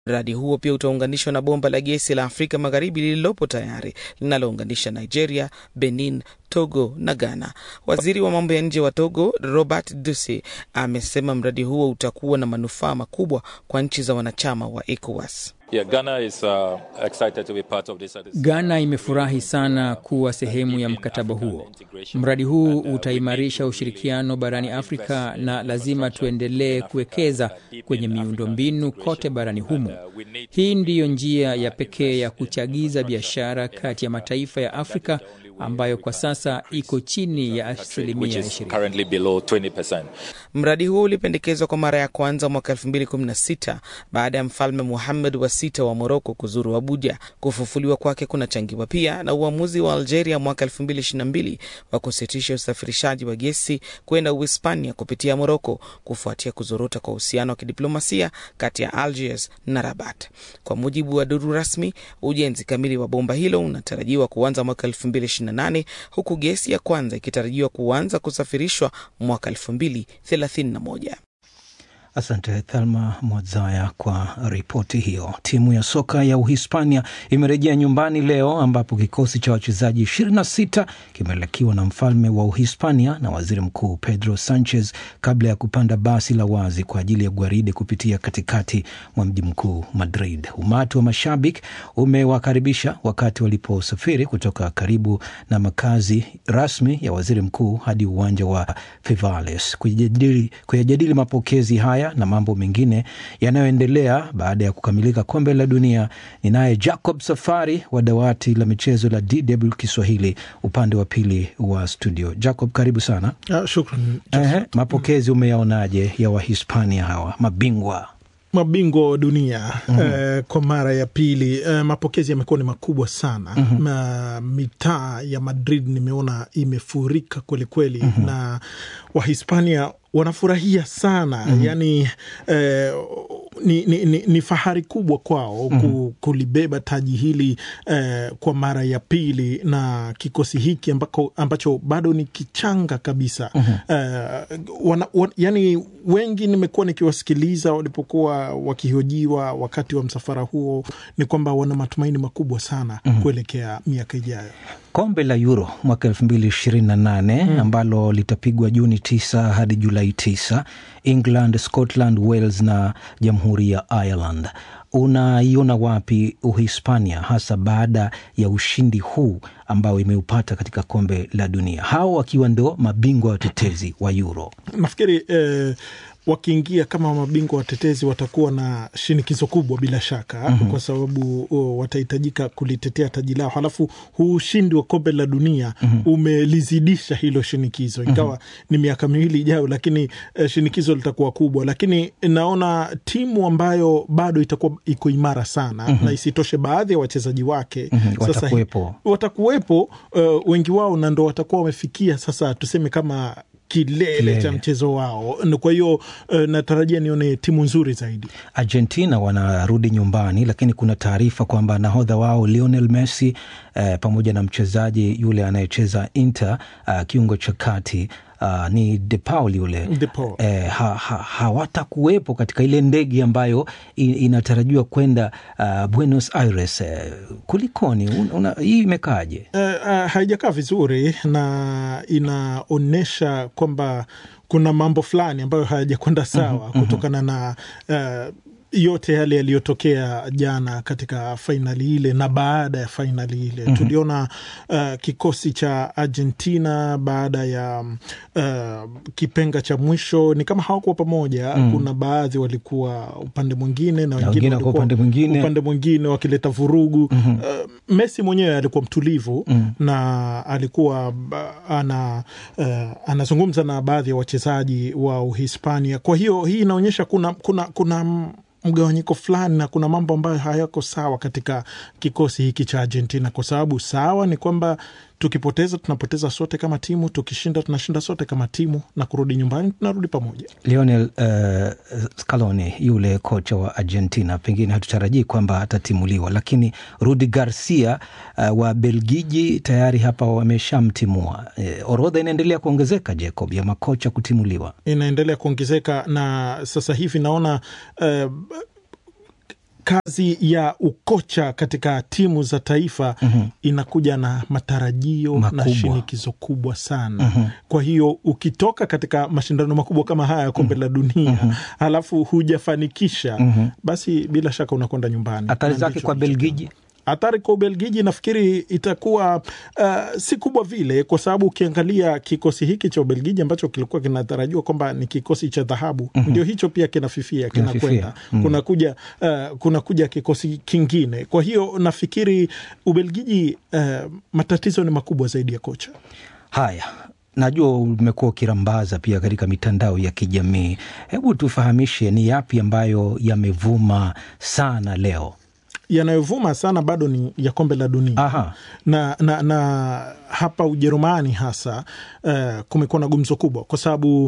Mradi huo pia utaunganishwa na bomba la gesi la Afrika Magharibi lililopo tayari linalounganisha Nigeria, Benin, Togo na Ghana. Waziri wa mambo ya nje wa Togo, Robert Dusi, amesema mradi huo utakuwa na manufaa makubwa kwa nchi za wanachama wa ECOWAS. Yeah, Ghana is, uh, excited to be part of this. Ghana imefurahi sana kuwa sehemu ya mkataba huo. Mradi huu utaimarisha ushirikiano barani Afrika na lazima tuendelee kuwekeza kwenye miundombinu kote barani humo. Hii ndiyo njia ya pekee ya kuchagiza biashara kati ya mataifa ya Afrika ambayo kwa sasa iko chini ya asilimia ishirini. Mradi huo ulipendekezwa kwa mara ya kwanza mwaka 2016 baada ya mfalme Muhammad wa sita wa Moroko kuzuru Abuja. Kufufuliwa kwake kunachangiwa pia na uamuzi wa Algeria mwaka 2022 wa kusitisha usafirishaji wa gesi kwenda Uhispania kupitia Moroko kufuatia kuzorota kwa uhusiano wa kidiplomasia kati ya Algiers na Rabat. Kwa mujibu wa duru rasmi, ujenzi kamili wa bomba hilo unatarajiwa kuanza mwaka 2028 huku gesi ya kwanza ikitarajiwa kuanza kusafirishwa mwaka 2031. Asante Thelma Mwadzaya kwa ripoti hiyo. Timu ya soka ya Uhispania imerejea nyumbani leo ambapo kikosi cha wachezaji 26 kimelekiwa na mfalme wa Uhispania na waziri mkuu Pedro Sanchez kabla ya kupanda basi la wazi kwa ajili ya gwaride kupitia katikati mwa mji mkuu Madrid. Umati wa mashabiki umewakaribisha wakati waliposafiri kutoka karibu na makazi rasmi ya waziri mkuu hadi uwanja wa Fivales kuyajadili, kuyajadili mapokezi haya na mambo mengine yanayoendelea baada ya kukamilika kombe la dunia. Ni naye Jacob Safari wa dawati la michezo la DW Kiswahili upande wa pili wa studio. Jacob, karibu sana. Uh, shukran. Ehe, mapokezi umeyaonaje ya Wahispania hawa mabingwa mabingwa wa dunia mm -hmm. uh, kwa mara ya pili uh, mapokezi yamekuwa ni makubwa sana mm -hmm. uh, mitaa ya Madrid nimeona imefurika kwelikweli mm -hmm. na Wahispania wanafurahia sana mm -hmm. Yani eh, ni, ni, ni, ni fahari kubwa kwao mm -hmm. kulibeba taji hili eh, kwa mara ya pili na kikosi hiki ambako, ambacho bado ni kichanga kabisa mm -hmm. eh, wana, wan, yani wengi nimekuwa nikiwasikiliza walipokuwa wakihojiwa wakati wa msafara huo, ni kwamba wana matumaini makubwa sana mm -hmm. kuelekea miaka ijayo. Kombe la Euro mwaka elfu mbili ishirini na nane mm. ambalo litapigwa Juni tisa hadi Julai tisa, England, Scotland, Wales na jamhuri ya Ireland. Unaiona wapi Uhispania hasa baada ya ushindi huu ambao imeupata katika kombe la dunia, hao wakiwa ndo mabingwa watetezi wa Euro? Nafikiri eh, wakiingia kama mabingwa watetezi watakuwa na shinikizo kubwa bila shaka mm -hmm. kwa sababu oh, watahitajika kulitetea taji lao, halafu huu ushindi wa kombe la dunia mm -hmm. umelizidisha hilo shinikizo, ingawa mm -hmm. ni miaka miwili ijayo, lakini eh, shinikizo litakuwa kubwa, lakini naona timu ambayo bado itakuwa iko imara sana mm -hmm. na isitoshe baadhi ya wachezaji wake mm -hmm. watakuwepo, watakuwepo uh, wengi wao na ndo watakuwa wamefikia sasa tuseme kama kilele, kilele cha mchezo wao. Kwa hiyo uh, natarajia nione timu nzuri zaidi. Argentina wanarudi nyumbani, lakini kuna taarifa kwamba nahodha wao Lionel Messi uh, pamoja na mchezaji yule anayecheza Inter uh, kiungo cha kati Uh, ni De Paul yule eh, ha, ha, hawatakuwepo katika ile ndege ambayo inatarajiwa kwenda uh, Buenos Aires eh, kulikoni? Hii imekaaje? Uh, uh, haijakaa vizuri na inaonyesha kwamba kuna mambo fulani ambayo hayajakwenda sawa mm -hmm, kutokana na uh, yote yale yaliyotokea jana katika fainali ile na baada ya fainali ile mm -hmm. Tuliona uh, kikosi cha Argentina baada ya uh, kipenga cha mwisho ni kama hawakuwa pamoja mm -hmm. Kuna baadhi walikuwa upande mwingine na wengine walikuwa upande mwingine, upande mwingine wakileta vurugu mm -hmm. uh, Messi mwenyewe alikuwa mtulivu mm -hmm. na alikuwa ana uh, anazungumza na baadhi ya wachezaji wa Uhispania. Kwa hiyo hii inaonyesha kuna, kuna, kuna mgawanyiko fulani na kuna mambo ambayo hayako sawa katika kikosi hiki cha Argentina, kwa sababu sawa ni kwamba tukipoteza tunapoteza sote kama timu, tukishinda tunashinda sote kama timu, na kurudi nyumbani tunarudi pamoja. Lionel uh, Scaloni yule kocha wa Argentina, pengine hatutarajii kwamba atatimuliwa, lakini Rudi Garcia uh, wa Belgiji tayari hapa wameshamtimua. Uh, orodha inaendelea kuongezeka, Jacob, ya makocha kutimuliwa inaendelea kuongezeka, na sasa hivi naona uh, kazi ya ukocha katika timu za taifa mm-hmm. inakuja na matarajio Makubwa. na shinikizo kubwa sana mm-hmm. kwa hiyo ukitoka katika mashindano makubwa kama haya ya kombe la dunia mm-hmm. halafu hujafanikisha mm-hmm. basi bila shaka unakwenda nyumbani Athari Na zake ndicho kwa kilicho- Belgiji? Athari kwa Ubelgiji nafikiri itakuwa uh, si kubwa vile, kwa sababu ukiangalia kikosi hiki cha Ubelgiji ambacho kilikuwa kinatarajiwa kwamba ni kikosi cha dhahabu mm-hmm. ndio hicho pia kinafifia Kinafifia. kinakwenda mm. kunakuja uh, kunakuja kikosi kingine. Kwa hiyo nafikiri Ubelgiji uh, matatizo ni makubwa zaidi ya kocha. Haya, najua umekuwa ukirambaza pia katika mitandao ya kijamii. Hebu tufahamishe ni yapi ambayo yamevuma sana leo? yanayovuma sana bado ni ya kombe la dunia Aha. na, na, na hapa Ujerumani hasa uh, kumekuwa na gumzo kubwa kwa sababu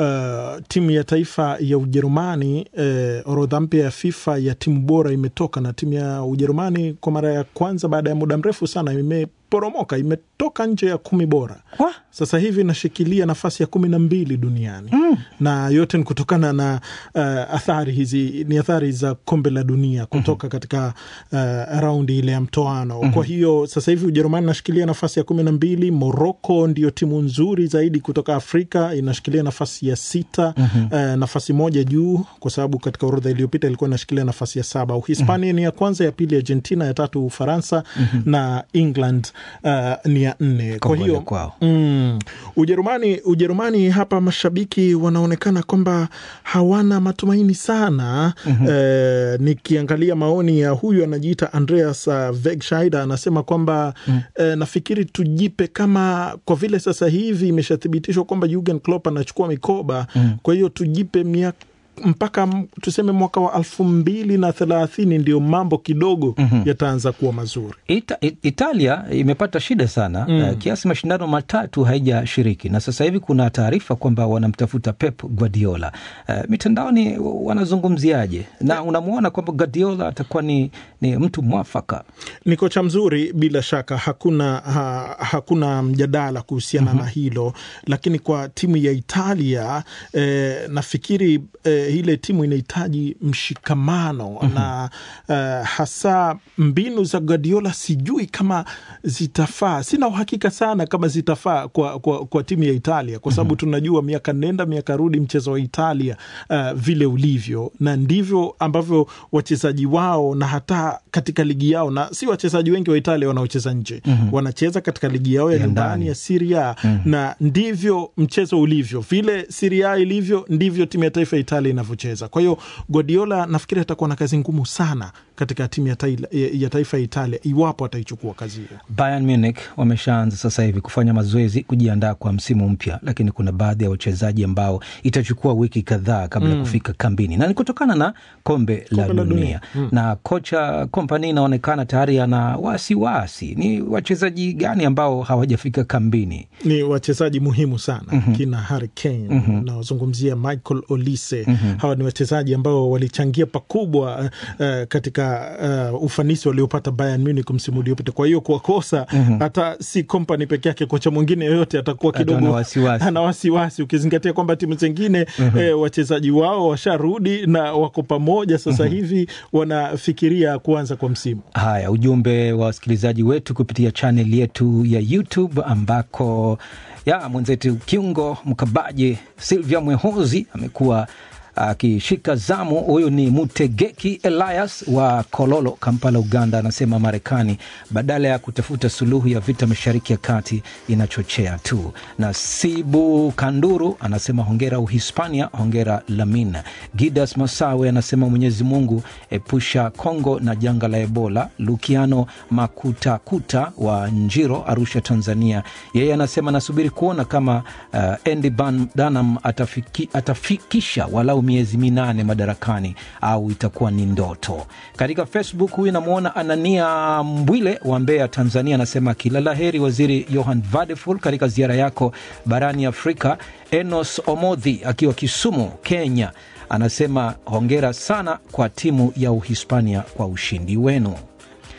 uh, timu ya taifa ya Ujerumani uh, orodha mpya ya FIFA ya timu bora imetoka, na timu ya Ujerumani kwa mara ya kwanza baada ya muda mrefu sana imeporomoka, imetoka nje ya kumi bora Wa? sasa hivi inashikilia nafasi ya kumi na mbili duniani mm. na yote ni kutokana na uh, athari hizi ni athari za kombe la dunia kutoka mm-hmm. katika uh, raundi ile ya mtoano mm-hmm. kwa hiyo sasa hivi Ujerumani inashikilia nafasi ya kumi na mbili Moroko ndio timu nzuri zaidi kutoka Afrika inashikilia nafasi ya sita mm-hmm. uh, nafasi moja juu kwa sababu katika orodha iliyopita ilikuwa inashikilia nafasi ya saba Uhispania mm-hmm. ni ya kwanza ya pili Argentina ya tatu Ufaransa mm-hmm. na England uh, ni ya nne kwa Kongole hiyo kwao. Mm. Ujerumani, Ujerumani hapa mashabiki wanaonekana kwamba hawana matumaini sana. mm-hmm. Eh, nikiangalia maoni ya huyu anajiita Andreas uh, Wegscheider anasema kwamba mm. eh, nafikiri tujipe kama kwa vile sasa hivi imeshathibitishwa kwamba Jurgen Klopp anachukua mikoba mm. kwa hiyo tujipe miaka mpaka m- tuseme mwaka wa elfu mbili na thelathini ndio mambo kidogo mm-hmm. yataanza kuwa mazuri. Ita, It- Italia imepata shida sana mm. uh, kiasi mashindano matatu haijashiriki na sasa hivi kuna taarifa kwamba wanamtafuta Pep Guardiola. Uh, mitandaoni wanazungumziaje, na unamwona kwamba Guardiola atakuwa ni, ni mtu mwafaka ni kocha mzuri bila shaka, hakuna ha, hakuna mjadala kuhusiana mm-hmm. na hilo, lakini kwa timu ya Italia eh, nafikiri eh, ile timu inahitaji mshikamano mm-hmm. na eh, hasa mbinu za Guardiola sijui kama zitafaa, sina uhakika sana kama zitafaa kwa, kwa, kwa timu ya Italia kwa sababu mm-hmm. tunajua miaka nenda miaka rudi mchezo wa Italia uh, vile ulivyo na ndivyo ambavyo wachezaji wao na hata katika ligi yao, na si wachezaji wengi wa Italia wanaocheza nje mm-hmm. wanacheza katika ligi yao ya Ya nyumbani ndani. ya Serie A mm-hmm. na ndivyo mchezo ulivyo, vile Serie A ilivyo ndivyo timu ya taifa ya Italia inavyocheza. Kwa hiyo Guardiola nafikiri atakuwa na kazi ngumu sana katika timu ya, taila, ya, ya taifa ya Italia iwapo ataichukua kazi hiyo. Bayern Munich wameshaanza sasa hivi kufanya mazoezi kujiandaa kwa msimu mpya, lakini kuna baadhi ya wachezaji ambao itachukua wiki kadhaa kabla ya mm. kufika kambini, na ni kutokana na kombe, la Kombe la dunia, dunia. Mm. na kocha kompani inaonekana tayari ana wasiwasi. Ni wachezaji gani ambao hawajafika kambini? ni wachezaji muhimu sana mm-hmm. kina Harry Kane mm-hmm. nawazungumzia Michael Olise mm-hmm. hawa ni wachezaji ambao walichangia pakubwa uh, katika uh, ufanisi waliopata Bayern Munich msimu uliopita. Kwa hiyo kuwakosa mm-hmm. hata si kompani peke yake, kocha mwingine yoyote atakuwa Hata kidogo ana wasiwasi. ana wasiwasi, ukizingatia kwamba timu zingine mm-hmm. eh, wachezaji wao washarudi na wako pamoja sasa mm-hmm. hivi wanafikiria kuanza kwa msimu. Haya, ujumbe wa wasikilizaji wetu kupitia chanel yetu ya YouTube ambako ya mwenzetu kiungo mkabaji Silvia Mwehozi amekuwa akishika zamu. Huyu ni Mutegeki Elias wa Kololo, Kampala, Uganda. Anasema Marekani badala ya kutafuta suluhu ya vita mashariki ya kati inachochea tu. Na Sibu Kanduru anasema hongera Uhispania, hongera Lamin. Gidas Masawe anasema Mwenyezi Mungu epusha Kongo na janga la Ebola. Lukiano Makutakuta wa Njiro, Arusha, Tanzania, yeye anasema nasubiri kuona kama uh, Andy Ban- Dunham atafiki, atafikisha walau miezi minane madarakani au itakuwa ni ndoto. Katika Facebook huyu namwona Anania Mbwile wa Mbeya, Tanzania, anasema kila la heri Waziri Johan Vadeful katika ziara yako barani Afrika. Enos Omodhi akiwa Kisumu, Kenya, anasema hongera sana kwa timu ya Uhispania kwa ushindi wenu.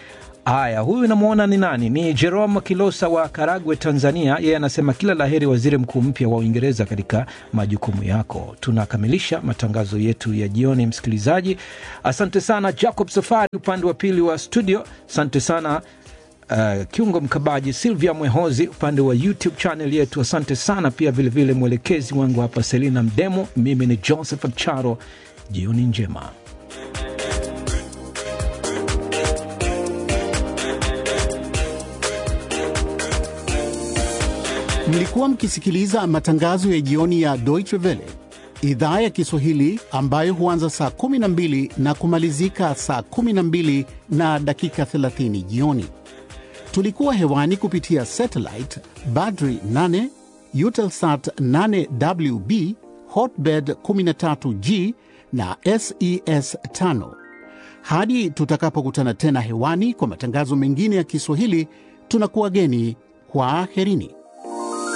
Haya, huyu namwona ni nani? Ni Jerome Kilosa wa Karagwe, Tanzania. Yeye anasema kila laheri waziri mkuu mpya wa Uingereza katika majukumu yako. Tunakamilisha matangazo yetu ya jioni, msikilizaji. Asante sana Jacob Safari upande wa pili wa studio. Asante sana Uh, kiungo mkabaji Silvia Mwehozi upande wa YouTube channel yetu. Asante sana pia vilevile vile mwelekezi wangu hapa Selina Mdemo. Mimi ni Joseph Charo, jioni njema. Mlikuwa mkisikiliza matangazo ya jioni ya Deutsche Welle idhaa ya Kiswahili ambayo huanza saa 12 na kumalizika saa 12 na dakika 30 jioni. Tulikuwa hewani kupitia satellite Badri 8, Eutelsat 8WB, Hotbird 13G na SES 5. Hadi tutakapokutana tena hewani kwa matangazo mengine ya Kiswahili, tunakuwa geni kwa aherini.